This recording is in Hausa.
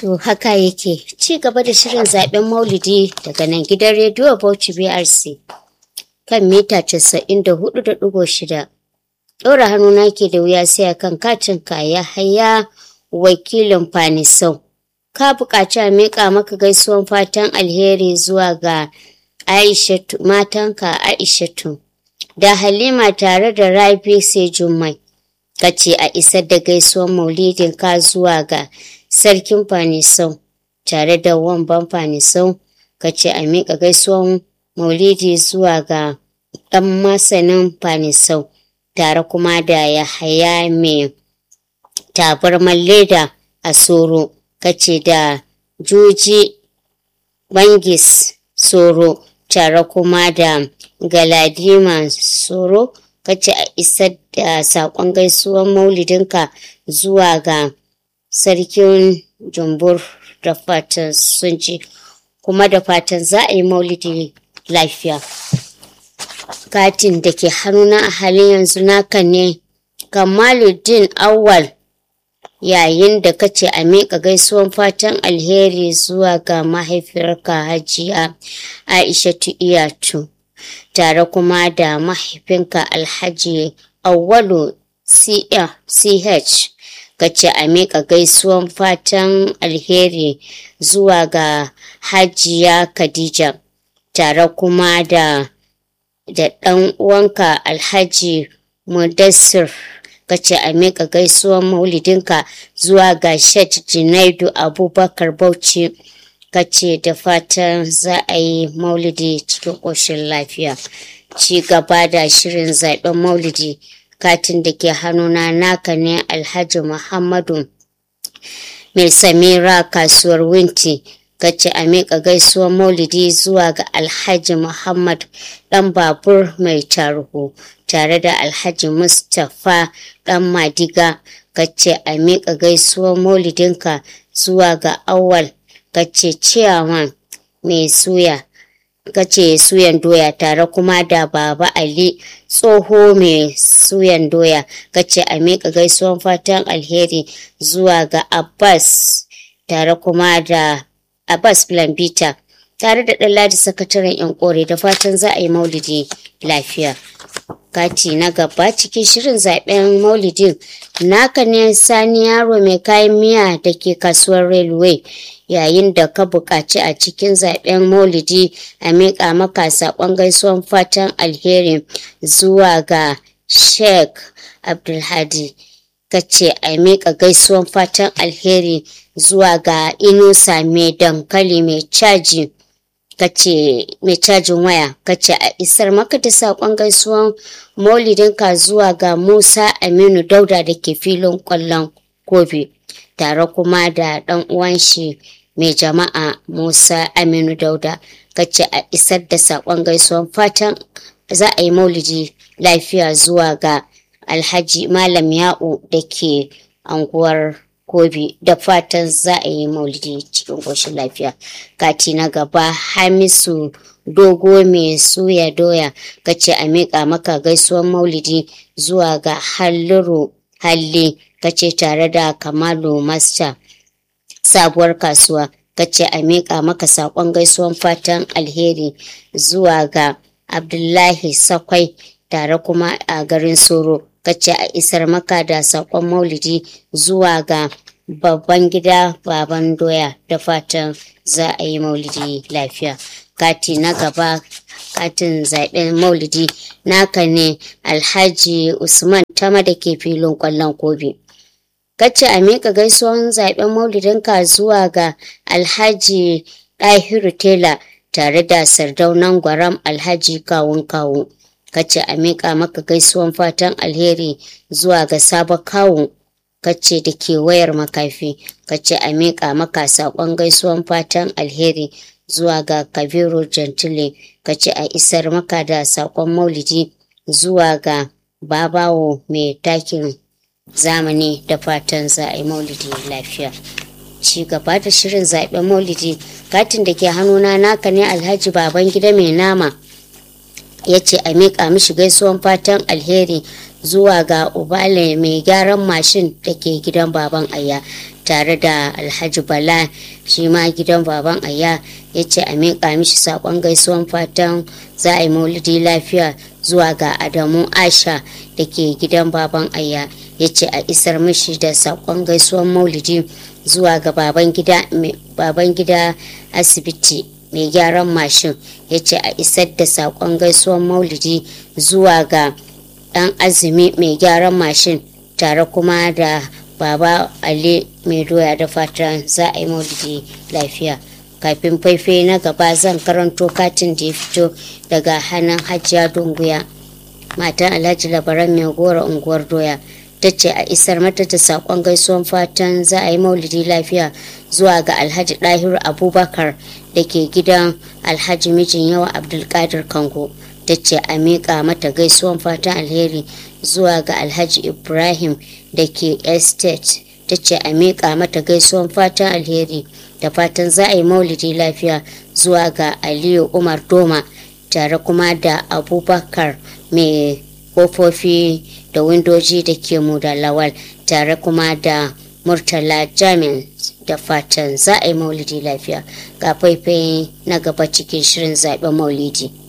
To haka yake ci gaba da shirin zaben maulidi daga nan gidan rediyo Bauchi BRC kan mita 94.6. Ɗora hannuna ke da wuya sai akan katin kaya haya wakilin Fanisau. Ka buƙaci a miƙa maka gaisuwan fatan alheri zuwa ga Aishatu matanka Aishatu da Halima tare da Rabi sai Jummai. Kace a isar da gaisuwan maulidin ka zuwa ga sarkin Fanisau tare da wamban Fanisau kace a miƙa gaisuwan maulidi zuwa ga ɗan masanin Fanisau tare kuma da Yahaya mai tabarman leda a Soro kace da Juji Bangis Soro tare kuma da Galadima Soro kace a isar da saƙon gaisuwan maulidinka zuwa ga sarkin Jumbur da fatan sun ji kuma da fatan za a yi maulidi lafiya. Katin da ke hannuna a halin yanzu naka ne Kamaluddin Awal yayin da kace a miƙa gaisuwan fatan alheri zuwa ga mahaifiyarka Hajiya Aishatu Iyatu tare kuma da mahaifinka Alhaji Awwalu CH kace a miƙa gaisuwan fatan alheri zuwa ga Hajiya Khadija tare kuma da da ɗan uwanka Alhaji Mudassir kace a miƙa gaisuwan maulidinka zuwa ga Shet Junaidu Abubakar Bauchi kace da fatan za a yi maulidi cikin ƙoshin lafiya. Ci gaba da shirin zaɓen maulidi katin da ke hannuna naka ne Alhaji Muhammadu mai Samira kasuwar Winti kace a miƙa gaisuwan maulidi zuwa ga Alhaji Muhammad ɗan babur mai tarho tare da Alhaji Mustapha ɗan Madiga kace a miƙa gaisuwan maulidinka zuwa ga Awal kace ciyawan mai suya kace suyan doya tare kuma da Baba Ali tsoho mai suyan doya kace a miƙa gaisuwan fatan alheri zuwa ga Abbas tare kuma da Abbas Blambita tare da Ɗanladi sakataren 'yan kore da fatan za a yi maulidi lafiya. Kati na gaba cikin shirin zaben maulidin naka ne sani yaro mai kayan miya da ke kasuwar railway yayin da ka buƙaci a cikin zaben maulidi a miƙa maka saƙon gaisuwan fatan alheri zuwa ga sheikh abdulhadi ka ce a miƙa gaisuwan fatan alheri zuwa ga inusa mai dankali mai caji kace mai cajin waya kace a isar maka da saƙon gaisuwan maulidinka zuwa ga musa aminu dauda da ke filin ƙwallon kobe tare kuma da ɗan uwan shi mai jama'a musa aminu dauda kace a isar da saƙon gaisuwan fatan za a yi maulidi lafiya zuwa ga alhaji malam ya'u da ke anguwar kobi da fatan za a yi maulidi cikin ƙoshin lafiya kati na gaba hamisu dogo mai suya doya kace a miƙa maka gaisuwan maulidi zuwa ga halliru halle kace tare da kamalu master sabuwar kasuwa kace a miƙa maka saƙon gaisuwan fatan alheri zuwa ga abdullahi sakwai tare kuma a garin soro kace a isar maka da saƙon maulidi zuwa ga babban gida baban doya da fatan za a yi maulidi lafiya kati na gaba katin zaɓen maulidi naka ne alhaji usman tama da ke filin ƙwallon kobe kace a miƙa gaisuwan zaɓen maulidinka zuwa ga alhaji ɗahiru tela tare da sardaunan gwaram alhaji kawun kawu kace a miƙa maka gaisuwan fatan alheri zuwa ga sabon kawu kace da ke wayar makafi kace a miƙa maka saƙon gaisuwan fatan alheri zuwa ga kabiru gentile kace a isar maka da saƙon maulidi zuwa ga babawo mai takin zamani da fatan za a yi maulidi lafiya ci gaba da shirin zaɓen maulidi katin da ke hannuna naka ne alhaji baban gida mai nama ya ce a miƙa mishi gaisuwan fatan alheri zuwa ga ubale mai gyaran mashin da ke gidan baban aya tare da alhaji bala shi ma gidan baban aya ya ce a miƙa mishi saƙon gaisuwan fatan za a yi maulidi lafiya zuwa ga adamu asha da ke gidan baban aya ya ce a isar mishi da saƙon gaisuwan maulidi zuwa ga baban gida asibiti mai gyaran mashin ya ce a isar da saƙon gaisuwan maulidi zuwa ga ɗan azumi mai gyaran mashin tare kuma da baba ali mai doya da fatan za a yi maulidi lafiya kafin faifai na gaba zan karanto katin da ya fito daga hannun hajiya dunguya matan alhaji labaran mai gora unguwar doya ta ce a isar mata da saƙon gaisuwan fatan za a yi maulidi lafiya zuwa ga alhaji ɗahiru abubakar da ke gidan alhaji mijin yawa abdulkadir kango ta ce a miƙa mata gaisuwan fatan alheri zuwa ga alhaji ibrahim da ke estate ta ce a miƙa mata gaisuwan fatan alheri da fatan za a yi maulidi lafiya zuwa ga aliyu umar doma tare kuma da abubakar mai kofofi da windoji da ke mu da lawal tare kuma da murtala jamin da fatan za a yi maulidi lafiya ga faifai na gaba cikin shirin zaɓen maulidi